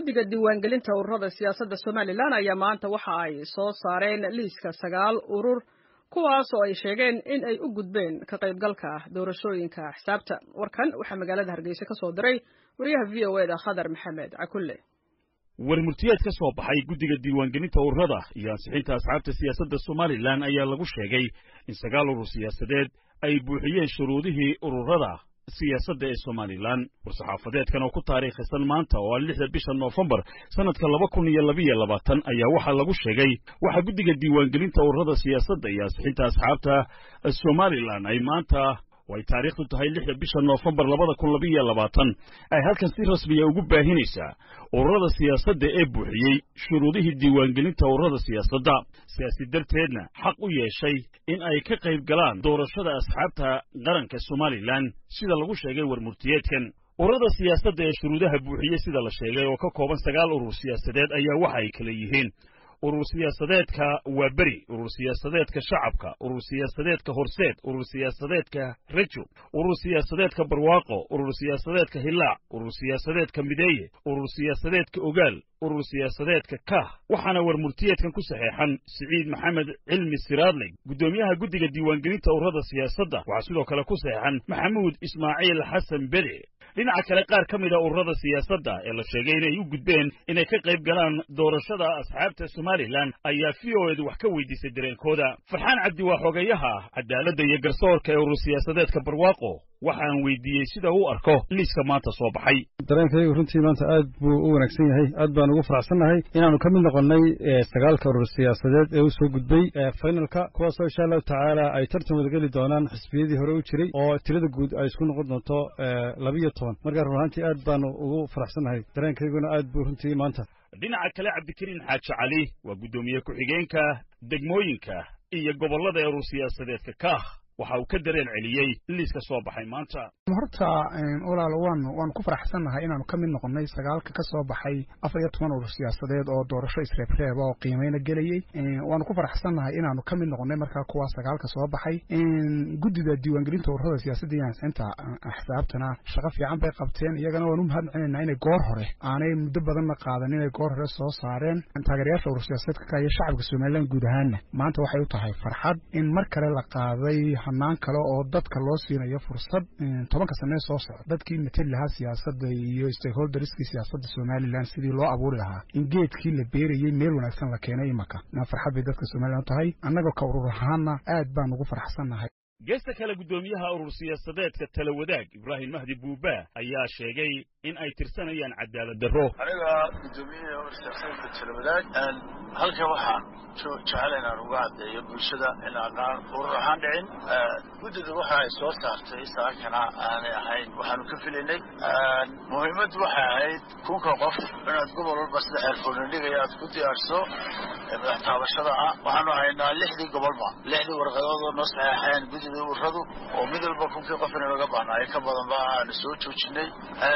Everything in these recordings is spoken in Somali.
guddiga diiwaangelinta ururada siyaasadda somalilan ayaa maanta waxa ay soo saareen liiska sagaal urur kuwaas oo ay sheegeen in ay u gudbeen ka qaybgalka doorashooyinka xisaabta warkan waxaa magaalada hargeysa ka soo diray wariyaha v o eda khadar maxamed cakulle warmurtiyeed ka soo baxay guddiga diiwaangelinta ururada iyo ansixinta asxaabta siyaasadda somalilan ayaa lagu sheegay in sagaal urur siyaasadeed ay buuxiyeen shuruudihii ururada siyaasadda ee somalilan war-saxaafadeedkan oo ku taariikhisan maanta oo ah lixda bisha noofembar sannadka laba kun iyo labiyo labaatan ayaa waxaa lagu sheegay waxaa guddiga diiwaangelinta ururada siyaasadda iyo ansixinta asxaabta somalilan ay maanta oo ay taariikhdu tahay lixda bisha noofembar labada kun labiyo labaatan ay halkan si rasmiya ugu baahinaysaa ururada siyaasadda ee buuxiyey shuruudihii diiwaangelinta ururada siyaasadda sidaasi darteedna xaq u yeeshay in ay ka qayb galaan doorashada asxaabta qaranka somalilan sida lagu sheegay warmurtiyeedkan ururada siyaasadda ee shuruudaha buuxiyey sida la sheegay oo ka kooban sagaal urur siyaasadeed ayaa waxa ay kala yihiin urur siyaasadeedka waaberi urur siyaasadeedka shacabka urur siyaasadeedka horseed urur siyaasadeedka rejo urur siyaasadeedka barwaaqo urur siyaasadeedka hilaac urur siyaasadeedka mideeye urur siyaasadeedka ogaal urur siyaasadeedka kah waxaana warmurtiyeedkan ku saxeexan siciid maxamed cilmi siraadley guddoomiyaha guddiga diiwaangelinta ururada siyaasadda waxaa sidoo kale ku saxeexan maxamuud ismaaciil xasan bede dhinaca kale qaar ka mida ururada siyaasadda ee la sheegay inay u gudbeen inay ka qayb galaan doorashada asxaabta somalilan ayaa v o edu wax ka weydiisay dareenkooda farxaan cabdi waa xogeeyaha cadaaladda iyo garsoorka ee urur siyaasadeedka barwaaqo waxaan weydiiyey sida uu arko liiska maanta soo baxay dareenkaygu runtii maanta aad buu u wanaagsan yahay aad baan ugu faraxsannahay inaannu ka mid noqonnay sagaalka urur siyaasadeed ee u soo gudbay finalka kuwaasoo insha allahu tacaala ay tartan wadageli doonaan xisbiyadii hore u jiray oo tirada guud ay isku noqon doonto labiyo toban markaa run ahaantii aad baanu ugu faraxsannahay dareenkayguna aad buu runtii maanta dhinaca kale cabdikariin xaaji cali waa guddoomiye ku-xigeenka degmooyinka iyo gobollada ee urur siyaasadeedka kah waxa uu ka dareen celiyey liiska soo baxay maanta horta walaalo waanu waanu ku faraxsannahay inaanu ka mid noqonnay sagaalka ka soo baxay afar iyo toban urur siyaasadeed oo doorasho isreebreeba oo qiimayna gelayey waanu ku faraxsannahay inaanu ka mid noqonnay markaa kuwa sagaalka soo baxay guddida diiwaangelinta ururada siyaasadda iyo ansixinta axsaabtana shaqo fiican bay qabteen iyagana waanu mahad celinaynaa inay goor hore aanay muddo badanna qaadan inay goor hore soo saareen taageerayaasha urur siyaasadeedka ka iyo shacabka somalilan guud ahaanna maanta waxay u tahay farxad in mar kale la qaaday hanaan kale oo dadka loo siinayo fursad tobanka sanee soo socda dadkii mateli lahaa siyaasadda iyo stakeholderskii siyaasadda somalilan sidii loo abuuri lahaa in geedkii la beerayey meel wanaagsan la keenay imaka farxad bay dadka somalilan u tahay annagoo ka urur ahaanna aad baan ugu faraxsannahay geesta kale guddoomiyaha urur siyaasadeedka tala wadaag ibraahim mahdi buuba ayaa sheegay in ay tirsanayaan cadaalad darro aniga guddoomiyaha urur siyaasadeedka tala wadaag halka waxaan jecel inaan uga caddeeyo bulshada in aanaan urur ahaan dhicin guddida waxa ay soo saartay saakana aanay ahayn waxaanu ka filaynay muhiimaddu waxay ahayd kunka qof inaad gobol walba sida xeerfoonindhigaya aad ku diyaarso madax taabashada ah waxaanu haynaa lixdii gobolba lixdii warqadood oo noo saxeexeen guddida ururadu oo mid walba kunkii qof in looga bahnaayo ka badanba aanu soo joojinay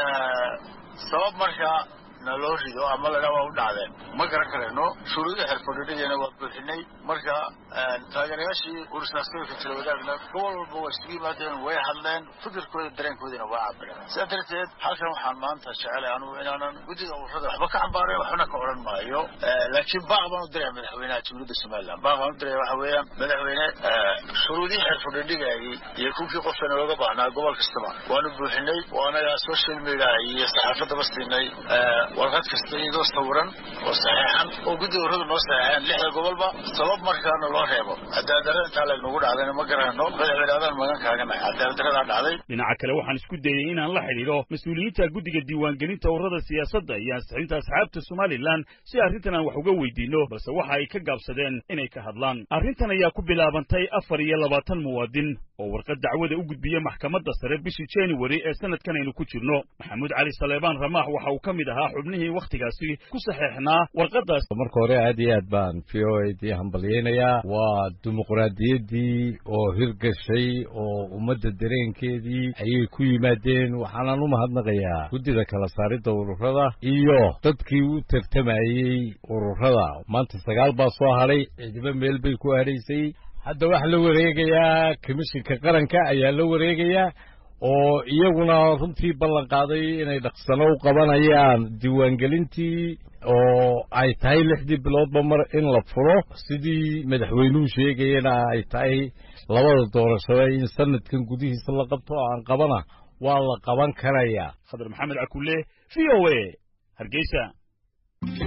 sabab markaa na loo rido ama ladhaa waa u dhacdeen ma garan karayno shuruudii xeerfadhidhigeena waa buuxinay marka taageerayaashii urursaasooyinka talawadaagna gobol walba waa isugu yimaadeen way hadleen fikirkooda dareenkoodina waa cabireen sidaa darteed halkan waxaan maanta jecelay anugu inaanan guddida ururada waxba ka cambaarayn waxbana ka odhan maayo laakiin baaq baan u diraya madaxweynaha jamhuuriyadda somaliland baaq baan u diraya waxa weeyaan madaxweyne shuruudii xeerfadhidhigayay iyo kunkii qofkana looga baahnaa gobol kastaba waanu buuxinay waanaga social media iyo saxaafadaba siinay warqad kasta iyadoo sawiran oo saxeexan oo guddiga ururada noo saxeexeen lixda gobolba sabab markaana loo reebo cadaaladdarrada intaa laynagu dhacdayna ma garanayno madaxweyne adaan magan kaaganahay cadaaladdarradaa dhacday dhinaca kale waxaan isku dayey inaan la xidhiidho mas-uuliyiinta guddiga diiwaangelinta ururada siyaasadda iyo ansixinta asxaabta somalilan si arrintan aan wax uga weydiinno balse waxa ay ka gaabsadeen inay ka hadlaan arrintan ayaa ku bilaabantay afar iyo labaatan muwaadin oo warqad dacwada u gudbiya maxkamadda sare bishii january ee sanadkan aynu ku jirno maxamuud cali saleebaan ramaax waxa uu ka mid ahaa xubnihii wakhtigaasi ku saxeexnaa warqaddaas marka hore aad iyo aad baan v o a dii hambalyaynayaa waa dimuqraadiyaddii oo hirgashay oo ummadda dareenkeedii ayay ku yimaadeen waxaanan u mahadnaqayaa guddida kala saaridda ururada iyo dadkii u tartamayey ururada maanta sagaal baa soo hadhay cidiba meel bay ku hadhaysay hadda waxaa la wareegayaa komishinka qaranka ayaa la wareegayaa oo iyaguna runtii ballan qaaday inay dhaqsano u qabanayaan diiwaangelintii oo ay tahay lixdii biloodba mar in la furo sidii madaxweynuhu sheegayana ay tahay labada doorashada in sanadkan gudihiisa la qabto oo aan qabana waa la qaban karayaa khadar maxamed cakulle v o a hargeysa